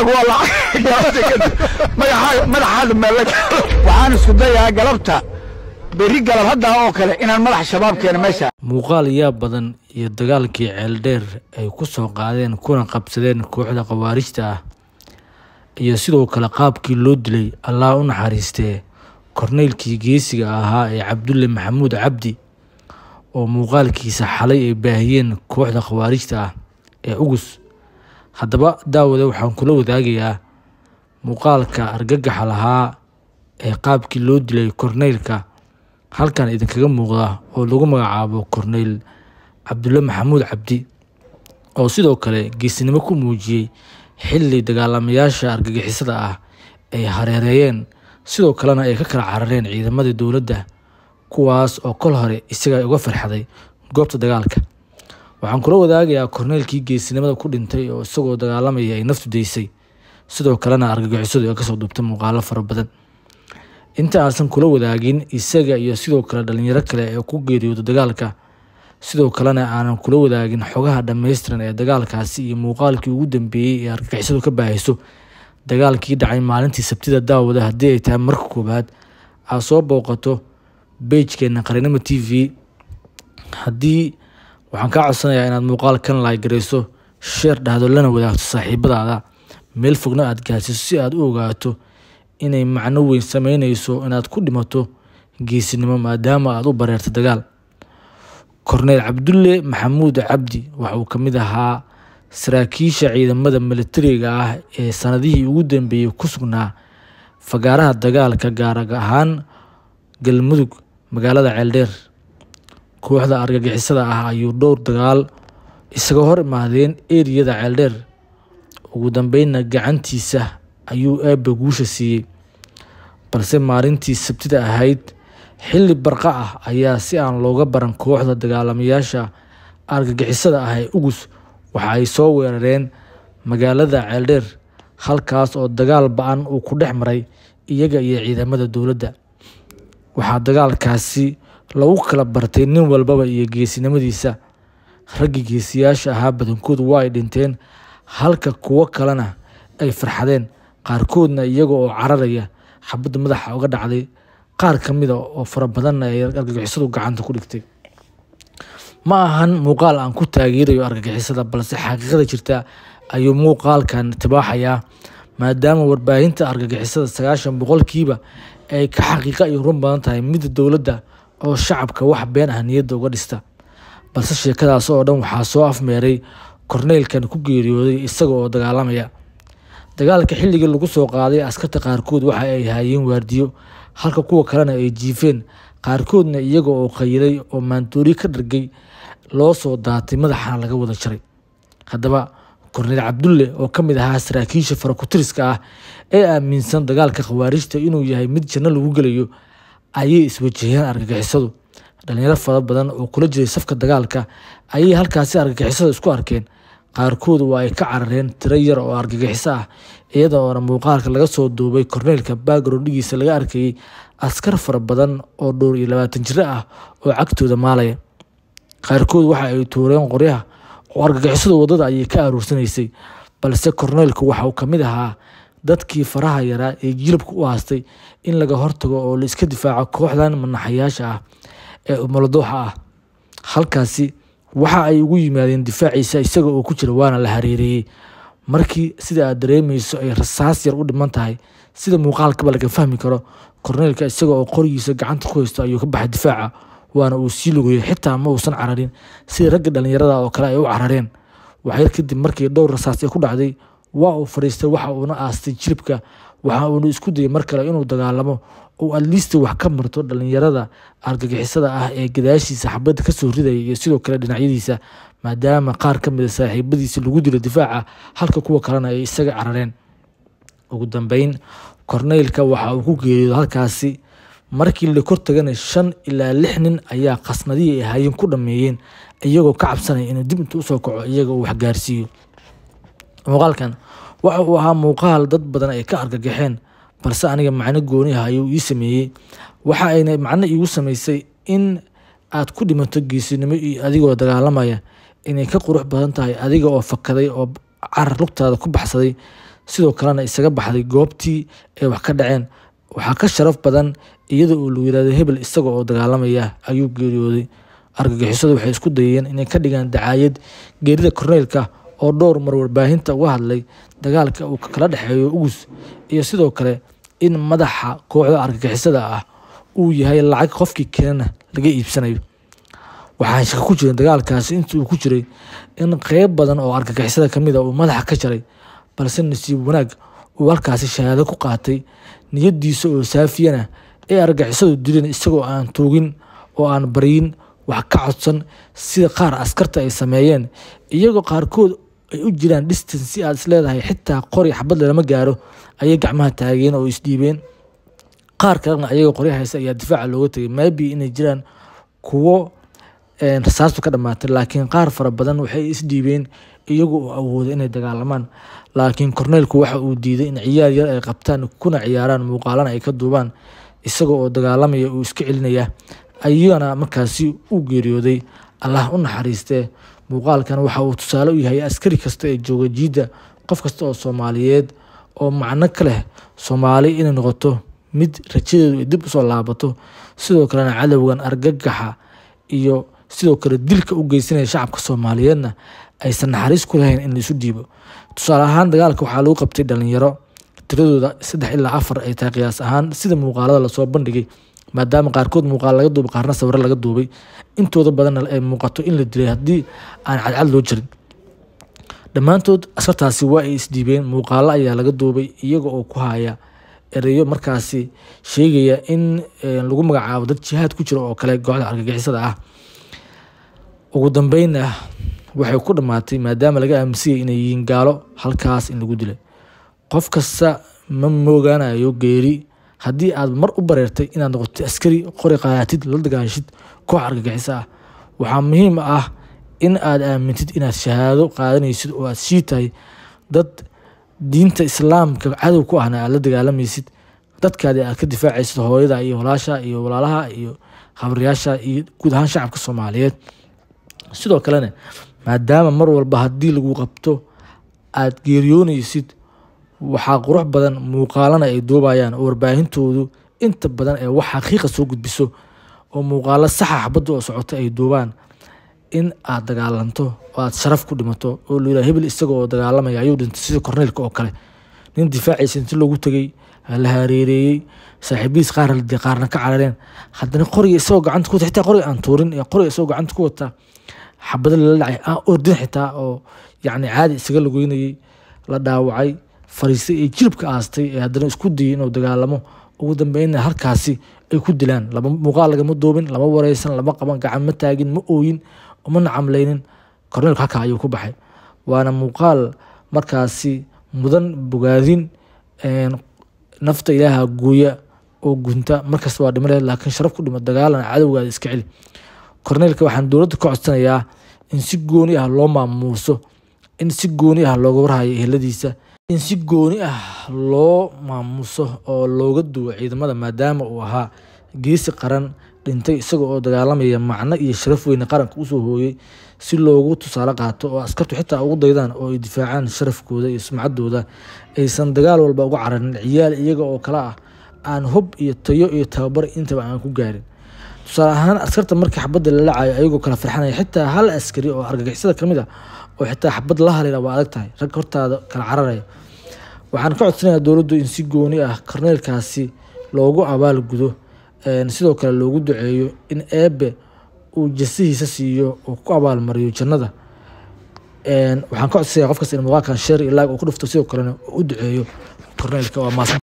magacaagu waa lacag madaxa madaxaada meela waxaan isku dayaa galabta berri galab haddaa oo kale inaan madaxa shabaab keeno meesha muuqaal yaab badan iyo dagaalkii ceeldheer ay ku soo qaadeen kuna qabsadeen kooxda khawaarijta ah iyo sidoo kale qaabkii loo dilay allah u naxariistee korneylkii geesiga ahaa ee cabdulle maxamuud cabdi oo muuqaalkiisa xalay ay baahiyeen kooxda khawaarijta ah ee ugus haddaba daawade waxaan kula wadaagayaa muuqaalka argagaxa lahaa ee qaabkii loo dilay korneylka halkan idinkaga muuqda oo lagu magacaabo korneyl cabdulle maxamuud cabdi oo sidoo kale geesinimo ku muujiyey xilli dagaalamayaasha argagixisada ah ay hareereeyeen sidoo kalena ay ka kala carareen ciidamadii dowladda kuwaas oo kol hore isaga uga farxaday goobta dagaalka waxaan kula wadaagayaa korneylkii geesinimada ku dhintay oo isagoo dagaalamaya ay naftu daysay sidoo kalena argagixisadu ay kasoo duubtay muuqaalo fara badan inta aansan kula wadaagin isaga iyo sidoo kale dhalinyaro kale ee ku geeriyooda dagaalka sidoo kalena aanan kula wadaagin xogaha dhammaystiran ee dagaalkaasi iyo muuqaalkii ugu dambeeyey ee argagixisadu ka baahayso dagaalkii dhacay maalintii sabtida daawada haddii ay tahay marka koowaad aad soo booqato beijkeena qarinimo t v haddii waxaan kaa codsanayaa inaad muuqaalkan laagarayso sheer dhahdo lana wadaagto saaxiibadaada meel fogna aad gaarsiiso si aad u ogaato inay macno weyn sameyneyso inaad ku dhimato geesinimo maadaama aad u bareerto dagaal korneyl cabdulle maxamuud cabdi waxa uu ka mid ahaa saraakiisha ciidamada militariga ah ee sanadihii ugu dambeeyey ku sugnaa fagaaraha dagaalka gaar ahaan galmudug magaalada ceeldheer kooxda argagixisada ah ayuu dhowr dagaal isaga hor imaadeen eriyada ceeldheer ugu dambeynna gacantiisa ayuu eebba guusha siiyey balse maalintii sabtida ahayd xilli barqa ah ayaa si aan looga baran kooxda dagaalamayaasha argagixisada ah ee ugus waxa ay soo weerareen magaalada ceeldheer halkaas oo dagaal ba-an uu ku dhex maray iyaga iyo ciidamada dowladda waxaa dagaalkaasi lagu kala bartay nin walbaba iyo geesinimadiisa raggii geesiyaasha ahaa badankoodu waa ay dhinteen halka kuwo kalena ay farxadeen qaarkoodna iyaga oo cararaya xabadda madaxa uga dhacday qaar ka mida oo fara badanna ay argagixisadu gacanta ku dhigtay ma ahan muuqaal aan ku taageerayo argagixisada balse xaqiiqada jirta ayuu muuqaalkan tibaaxayaa maadaama warbaahinta argagixisada sagaashan boqolkiiba ay ka xaqiiqa iyo run badan tahay midda dowladda oo shacabka wax been ah niyadda uga dhista balse sheekadaas oo dhan waxaa soo afmeeray korneylkan ku geeriyooday isaga oo dagaalamaya dagaalka xilligii lagu soo qaaday askarta qaarkood waxa ay haayeen waardiyo halka kuwa kalena ay jiifeen qaarkoodna iyaga oo qayiday oo maandoori ka dhargay loo soo daatay madaxana laga wada jaray haddaba korneyl cabdulle oo ka mid ahaa saraakiisha farakutiriska ah ee aaminsan dagaalka khawaarijta inuu yahay mid janno lagu gelayo ayay iswajaheen argagixisadu dhalinyaro fara badan oo kula jiray safka dagaalka ayay halkaasi argagixisada isku arkeen qaarkood waa ay ka carareen tiro yar oo argagixiso ah iyadoona muuqaalka laga soo duubay korneylka baagaroondhigiisa laga arkayay askar fara badan oo dhowr iyo labaatan jiro ah oo cagtooda maalaya qaarkood waxa ay tuureen qoryaha oo argagixisada wadada ayay ka aruursanaysay balse korneylku waxa uu ka mid ahaa dadkii faraha yaraa ee jilibka u haastay in laga hortago oo la iska difaaco kooxdan manaxayaasha ah ee umuladooxa ah halkaasi waxa ay ugu yimaadeen difaaciisa isaga oo ku jira waana la hareereeyey markii sida aad dareemeyso ay rasaas yar u dhiman tahay sida muuqaalkaba laga fahmi karo korneylka isaga oo qorigiisa gacanta ku haysto ayuu ka baxay difaaca waana uu sii lugayay xitaa ma uusan cararin sida ragga dhalinyarada oo kale ay u carareen waxyar kadib markii dhowr rasaas ay ku dhacday waa uu fadhiistay waxa uuna aastay jilibka waxa uuna isku dayay mar kale inuu dagaalamo oo adliista wax ka marto dhalinyarada argagixisada ah ee gadaashiisa xabadda kasoo ridaya iyo sidoo kale dhinacyadiisa maadaama qaar ka mida saaxiibadiisa lagu dilo difaaca halka kuwa kalena ay isaga carareen ugu dambeyn korneylka waxa uu ku geeriyooda halkaasi markii la kor tagana shan ilaa lix nin ayaa qasnadihii ay haayeen ku dhameeyeen iyagoo ka cabsanaya inuu dib inta usoo kaco iyaga uu waxgaarsiiyo muuqaalkan waxa uu ahaa muuqaal dad badan ay ka argagaxeen balse aniga macno gooni ah ayuu ii sameeyey waxa ayna macno iigu samaysay in aad ku dhimato geesinimo iyo adigoo dagaalamaya inay ka qurux badan tahay adiga oo fakaday oo carar lugtaada ku baxsaday sidoo kalena isaga baxday goobtii ay wax ka dhaceen waxaa ka sharaf badan iyada oo lagu yirahdo hebel isaga oo dagaalamaya ayuu geeriyooday argagixisadu waxay isku dayeen inay ka dhigaan dacaayad geerida korneylka oo dhowr mar warbaahinta uga hadlay dagaalka uu kala dhexeeyo ugus iyo sidoo kale in madaxa kooxda argagixisada ah uu yahay lacag qofkii keenana laga iibsanayo waxaan shaka ku jirin dagaalkaasi intii uu ku jiray in qeyb badan oo argagixisada kamid a uu madaxa ka jaray balse nasiib wanaag uu halkaasi shahaado ku qaatay niyadiisa oo saafiyana ee argagixisadu dileen isagoo aan tuugin oo aan baryin wax ka codsan sida qaar askarta ay sameeyeen iyagoo qaarkood ay u jiraan distance si aad isleedahay xitaa qori xabadle lama gaaro ayay gacmaha taageen oo isdhiibeen qaar kalena ayagoo qorya haysa ayaa difaaca looga tegay maybe inay jiraan kuwo rasaastu ka dhamaatay laakiin qaar fara badan waxay isdhiibeen iyagu oo awooda inay dagaalamaan laakiin korneylku waxa uu diiday in ciyaar yar ay qabtaan kuna ciyaaraan muuqaalana ay ka duubaan isaga oo dagaalamaya uu iska celinaya ayagana markaasi u geeriyooday allah u naxariistee muuqaalkan waxa uu tusaale u yahay askari kasta ee jooga jiidda qof kasta oo soomaaliyeed oo macno ka leh soomaali inay noqoto mid rajadeedu ay dib usoo laabato sidoo kalena cadowgan argagaxa iyo sidoo kale dilka u geysanaya shacabka soomaaliyeedna aysan naxariis ku lahayn in laisu dhiibo tusaale ahaan dagaalka waxaa lagu qabtay dhalinyaro tiradooda saddex ilaa afar ay tahay qiyaas ahaan sida muuqaalada lasoo bandhigay maadaama qaarkood muuqaal laga duubay qaarna sawiro laga duubay intooda badanna ay muuqato in la dilay haddii aan cadcad loo jirin dhammaantood askartaasi waa ay isdhiibeen muuqaalo ayaa laga duubay iyaga oo ku haya ereyo markaasi sheegaya in lagu magacaabo dad jihaad ku jira oo kale kooxda argagixisada ah ugu dambeynna waxay ku dhammaatay maadaama laga aaminsanyay inay yihiin gaalo halkaas in lagu dilay qof kasta ma moogaanayo geeri haddii aad mar u bareertay inaad noqotid askari qori qaatid la dagaashid koox argagixiso ah waxaa muhiim ah in aad aamintid inaad shahaado qaadanaysid oo aad shii tahay dad diinta islaamka cadow ku ahna aad la dagaalamaysid dadkaadi aad ka difaacaysid hooyada iyo walaasha iyo walaalaha iyo khabriyaasha iyo guud ahaan shacabka soomaaliyeed sidoo kalena maadaama mar walba haddii lagu qabto aad geeriyoonaysid waxaa qurux badan muuqaalana ay duubayaan oo warbaahintoodu inta badan ee wax xaqiiqa soo gudbiso oo muuqaalo saxa xabadda oo socota ay duubaan in aad dagaalanto oo aad sharaf ku dhimato oo la yidhaha hebel isaga oo dagaalamaya ayuu dhintay sida korneylka oo kale nin difaaciisa inti loogu tegey la hareereeyey saaxiibihiis qaar la qaarna ka carareen haddana qoriga isagoo gacanta ku wata xitaa qoriga aan tuurin ee qoriga isagoo gacanta ku wata xabado lala dhacay aan ordin xitaa oo yacni caadi isaga lagoynayey la dhaawacay fariistay ee jilibka aastay ee haddana isku dayay inuu dagaalamo ugu dambeynna halkaasi ay ku dilaan lama muuqaal lagama duubin lama wareysan lama qaban gacan ma taagin ma ooyin uma nacamlaynin korneelku halkaa ayuu ku baxay waana muuqaal markaasi mudan bogaadin nafta ilaaha gooya oo gunta markasta waa dhima lehed laakiin sharaf ku dhimo dagaalana cadowgaada iska celi korneelka waxaan dowladda ka codsanayaa in si gooni ah loo maamuuso in si gooni ah looga warhayo eheladiisa in si gooni ah loo maamuso oo looga duwo ciidamada maadaama uu ahaa geesi qaran dhintay isaga oo dagaalamaya macno iyo sharaf weyne qaranka usoo hooyey si loogu tusaale qaato oo askartu xitaa ugu daydaan oo ay difaacaan sharafkooda iyo sumcaddooda aysan dagaal walba uga cararin ciyaal iyaga oo kale ah aan hub iyo tayo iyo tababar intaba aan ku gaarin tusaale ahaan askarta markii xabadda la lacayo ayagoo kala farxanaya xitaa hal askari oo argagixisada kamid ah oo xitaa xabad la halayna waa adag tahay rag hortaada kala cararaya waxaan ka codsanayaa dowladdu in si gooni ah korneelkaasi loogu abaal gudo sidoo kale loogu duceeyo in eebe uu jasihiisa siiyo oo ku abaalmariyo jannada waxaan ka codsanayaa qof kasta in muuqaalkan sheer iyo laag uu ku dhufto sidoo kalena u duceeyo korneelka waa maasan